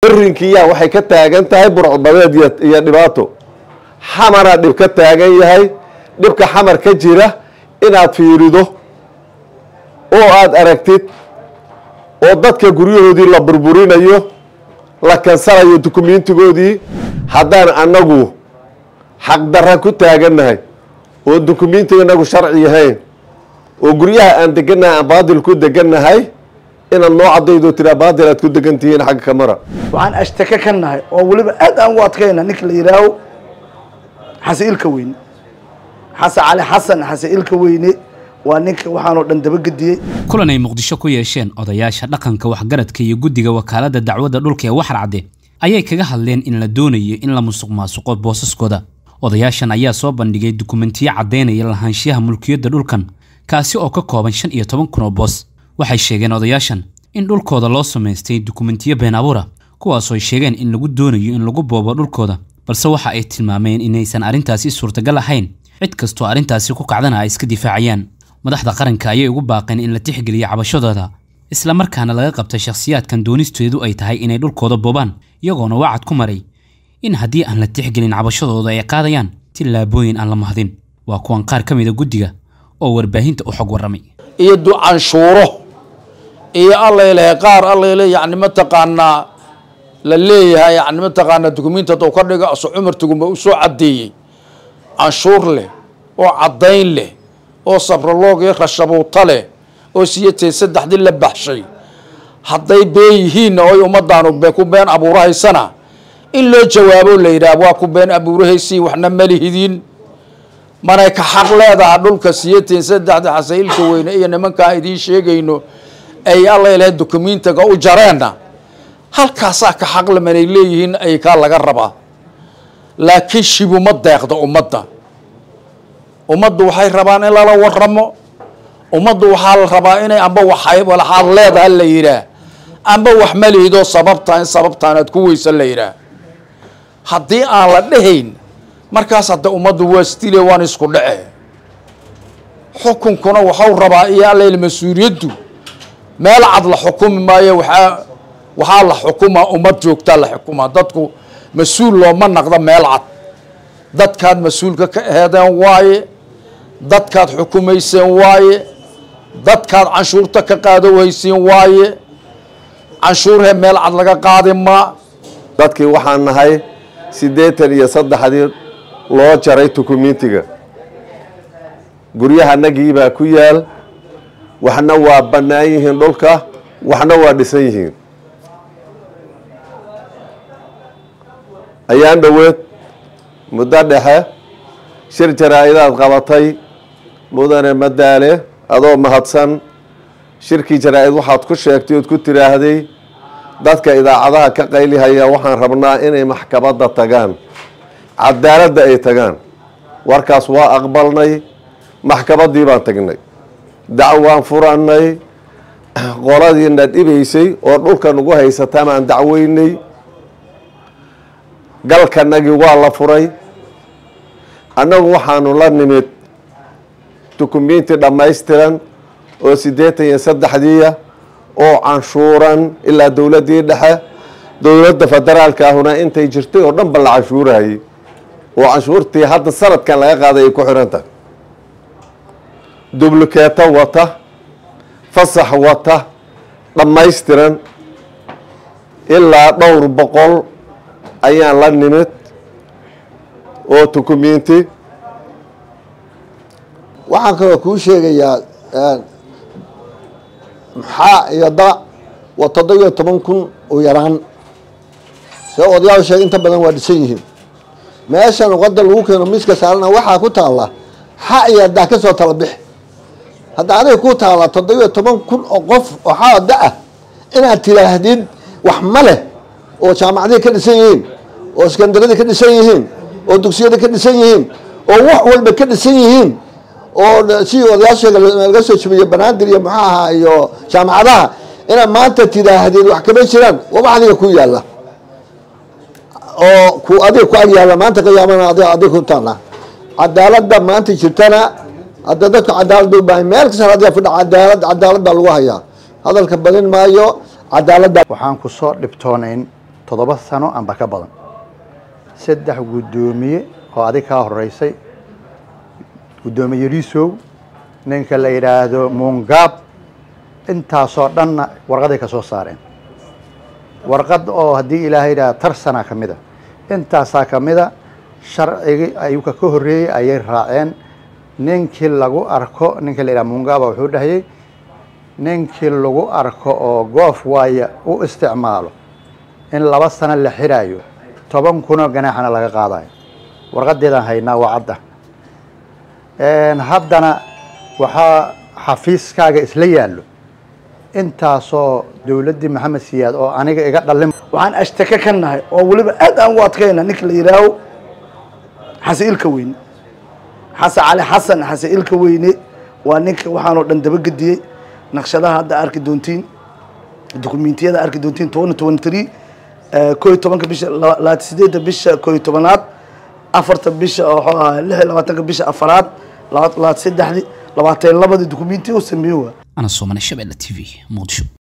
birinkiyaa waxay ka taagan tahay burcbadeed iyo dhibaato xamaraa dhib ka taagan yahay dhibka xamar ka jira inaad fiirido oo aada aragtid oo dadka guryahoodii la burburinayo la kansanayo dukumentigoodii haddaan annagu xaqdarra ku taagannahay oo dukumentiga inagu sharci yahayn oo guryaha aan degannahay aan baadil ku degannahay inaad noo cadaydo tiraa baadil aad ku degan tihiin xagga kamara waxaan ashtake ka nahay oo weliba aad aan u adkayna ninka la yihaaho xasan ilka weyne xasan cali xasan xasan ilka weyne waa ninka waxaanoo dhan dabagediyey kulan ay muqdisho ku yeesheen odayaasha dhaqanka waxgaradka iyo guddiga wakaaladda dacwadda dhulka ee waxar cadde ayay kaga hadleen in la doonayo in la musuq maasuqo boosaskooda odayaashan ayaa soo bandhigay dukumentiyo caddaynaya lahaanshiyaha mulkiyadda dhulkan kaasi oo ka kooban shan iyo toban kun oo boos waxay sheegeen odayaashan in dhulkooda loo samaystay dukumentiyo been abuura kuwaasoo ay sheegeen in lagu doonayo in lagu boobo dhulkooda balse waxa ay tilmaameen inaysan arrintaasi suurtagal ahayn cid kastoo arrintaasi ku kacdana ay iska difaacayaan madaxda qaranka ayay ugu baaqeen in la tixgeliyo cabashadooda islamarkaana laga qabta shakhsiyaadkan doonisteedu ay tahay inay dhulkooda boobaan iyagoona wacad ku maray in haddii aan la tixgelin cabashadooda ay qaadayaan tillaabooyin aan la mahdin waa kuwan qaar ka mida guddiga oo warbaahinta u xog warramay iyo ducanshuuro iyo allayleh qaar allayle yani mataqaanaa la leeyahay yani mataqaanaa dukumiinti hadduu ka dhigo aso cumartiguba u soo caddeeyey canshuur leh oo caddayn leh oo sabraloog iyo rashabuuta leh oo siyatee saddexdii la baxshay hadday been yihiinna oy ummadaanu ku been abuurahaysana in loo jawaabo la yidhaah waa ku been abuurahaysiin waxna malihidin manay ka xaq leedaha dhulka siyateen saddexda xasailka weyne iyo nimankaan idiin sheegayno ay allayleh dukumentiga u jareenna halkaasaa ka xaqle manay leeyihiin ay kaa laga rabaa laakiin shibuma deeqda ummadda ummaddu waxay rabaan in lala waramo ummaddu waxaa la rabaa inay amba waxay waxaad leedaha la yidhaah amba wax malihidoo sababtaa in sababtaan aad ku weysan la yidhaah haddii aan la dhehayn markaas hadda ummaddu waa stile waan isku dhace xukunkuna waxau rabaa iyo allayl mas-uuliyaddu meel cad la xukumi maayo waxaa waxaa la xukumaa ummad joogtaa la xukumaa dadku mas-uul looma naqdo meel cad dadkaad mas-uulka ka aheedeen waaye dadkaad xukumayseen waaye dadkaad canshuurta ka qaadowhaysiin waaye canshuurhee meel cad laga qaadi maa dadkii waxaan nahay siddeetan iyo saddexdii loo jaray dukumentiga guryahanagii ku yaal waxna waa bannaan yihiin dhulka waxna waa dhisan yihiin ayaan dhoweed muddo dhexe shir jaraa-idaad qabatay mudane madaale adoo mahadsan shirkii jaraa-id waxaad ku sheegtay ood ku tiraahday dadka idaacadaha ka qaylihaya waxaan rabnaa inay maxkamadda tagaan cadaaladda ay tagaan warkaas waa aqbalnay maxkamaddii baan tagnay dacwaan furannay qoladiina dhibaysay oo dhulka nagu haysataan aan dacweynay galkanagii waa la furay annagu waxaanu la nimid dukumenti dhammaystiran oo siddeetan iyo saddexdiiya oo canshuuran ilaa dowladdii dhexe dowladda federaalka ahuna intay jirtay oo dhan ba la canshuurayay oo canshuurtii hadda sanadkan laga qaaday ay ku xihan tahay dublukeeto wata fasax wata dhammaystiran ilaa dhowr boqol ayaan la nimid oo dukumenti waxaan kaloo kuu sheegayaa maxaa iyo da waa toddobiyo toban kun u yaraan see odayaal sheeg inta badan waa dhisan yihiin meeshan wadda lagu keeno miska saarana waxaa ku taalla xa iyo daa ka soo tala bix hadda adiga ku taalla toddobiyo toban kun oo qof oo xaa da-ah inaad tiraahdid wax ma leh oo jaamacadii ka dhisan yihiin oo iskandaradii ka dhisan yihiin oo dugsiyada ka dhisan yihiin oo wax walba ka dhisan yihiin oo si odayaasheega laga soo jabiyo banaadir iyo muxuu ahaa iyo jaamacadaha inaad maanta tidaahdid wax kama jiraan waba adiga ku yaalla oo ku adiga ku ag yaalla maanta qiyaamana adiga adiga ku taalla cadaaladda maanta jirtana hadda dadku cadaalad bay u baahan meel kasta adiga fidha cadaalad cadaalad baa lagu hayaa hadalka badin maayo cadaaladda waxaan ku soo dhibtoonayn toddoba sano amba ka badan saddex guddoomiye oo adig kaa horeysay guddoomiye yariisow ninka la yidhaahdo muungaab intaasoo dhanna warqaday ka soo saareen warqad oo haddii ilaahay yidhaha tarsana ka mid a intaasaa ka mid a sharcigii ayuka ka horreeyey ayay raaceen ninkii lagu arko ninka la yidhaha muungaaba wuxuu dhahayey ninkii lagu arko oo goof waaya u isticmaalo in laba sano la xiraayo toban kunoo ganaaxana laga qaadayo warqadeedaan haynaa waa cadda haddana waxaa xafiiskaaga isla yaallo intaasoo dowladdii maxamed siyaad oo aniga iga dhalin waxaan ashtake ka nahay oo weliba aad aan u adkayna ninka la yihaaho xasan ilka weyne xasan cali xasan xasan ilka weyne waa ninka waxaanoo dhan dabagediyey naqshadaha hadda arki doontiin dukumentiyada arki doontiin tobani toban three koo iyo tobanka bisha labaatan sideedda bisha koo iyo tobanaad afarta bisha wuxuu ahaa lix iyo labaatanka bisha afaraad labaatan saddexdii labaatan labadii dukumentiya u sameeye waa ana soomane shabeelle t v muqdisho